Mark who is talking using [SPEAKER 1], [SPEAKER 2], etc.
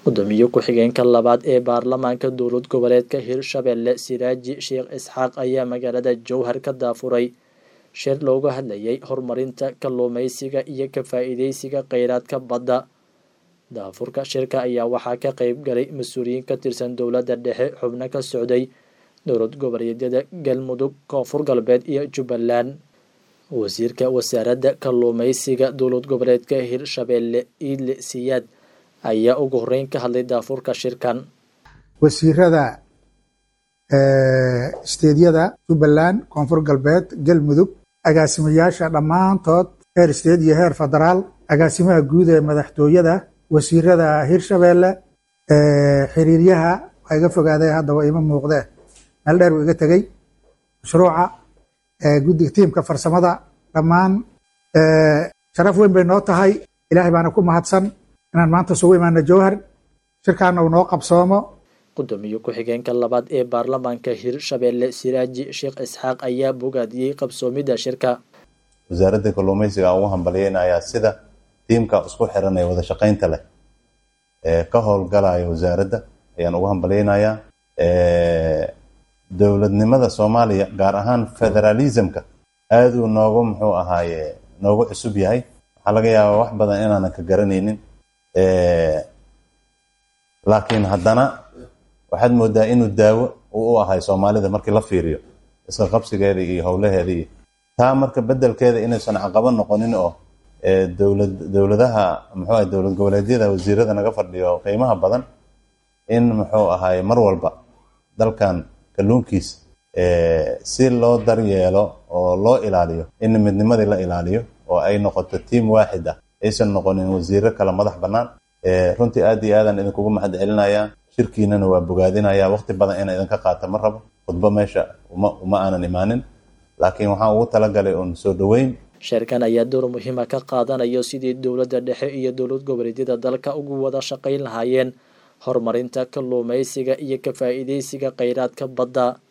[SPEAKER 1] gudoomiye ku-xigeenka labaad ee baarlamaanka dowlad goboleedka hirshabelle siraaji sheekh isxaaq ayaa magaalada jowhar ka daafuray shir looga hadlayay horumarinta kalluumeysiga iyo ka faa-iideysiga kheyraadka badda daafurka shirka ayaa waxaa ka qeyb galay mas-uuliyiin ka tirsan dowladda dhexe xubno ka socday dowlad goboleedyada galmudug koonfur galbeed iyo jubbaland wasiirka wasaaradda kalluumeysiga dowlad goboleedka hirshabelle iidle siyaad ayaa ugu horeyn ka hadlay daafurka shirkan
[SPEAKER 2] wasiirada isteedyada jubbaland koonfur galbeed galmudug agaasimayaasha dhammaantood heer isteed iyo heer federaal agaasimaha guud ee madaxtooyada wasiirada hirshabelle xiriiryaha waa iga fogaaday haddaba ima muuqdee meel dheer uu iga tegey mashruuca guddiga tiimka farsamada dhammaan sharaf weyn bay noo tahay ilaahay baana ku mahadsan inaan maanta isugu imaano jowhar shirkaana uu noo qabsoomo
[SPEAKER 1] gudoomiye ku-xigeenka labaad ee baarlamaanka hirshabelle siraaji sheekh isxaaq ayaa bogaadiyey qabsoomidda shirka
[SPEAKER 3] wasaaradda kalluumeysiga aan ugu hambalyeynayaa sida tiimka isku xiran ee wada shaqaynta leh ee ka howlgalaya wasaaradda ayaan ugu hambalyeynayaa dowladnimada soomaaliya gaar ahaan federalismka aada uu noogu muxuu ahaaye noogu cusub yahay waxaa laga yaabaa wax badan inaanan ka garanaynin laakiin haddana waxaad moodaa inuu daawo uu u ahay soomaalida markii la fiiriyo iska qabsigeeda iyo howlaheeda iyo taa marka bedelkeeda inaysan caqabo noqonin oo dowlad dowladaha muxuu ahay dowlad goboleedyada wasiirada naga fadhiyo qiimaha badan in muxuu ahaye mar walba dalkan kalluunkiisa si loo daryeelo oo loo ilaaliyo in midnimadii la ilaaliyo oo ay noqoto tiim waaxid ah aysan noqonin wasiiro kale madax bannaan runtii aad iyo aadaan idinkugu mahad celinayaa shirkiinana waa bogaadinaya waqti badan inaa idinka qaata ma rabo khudbo meesha uma uma aanan imaanin laakiin waxaan ugu talagalay uun soo dhoweyn
[SPEAKER 1] sheerkan ayaa door muhiima ka qaadanayo sidii dowladda dhexe iyo dowlad goboleedyada dalka ugu wada shaqayn lahaayeen horumarinta kalluumeysiga iyo ka faa-iideysiga kheyraadka badda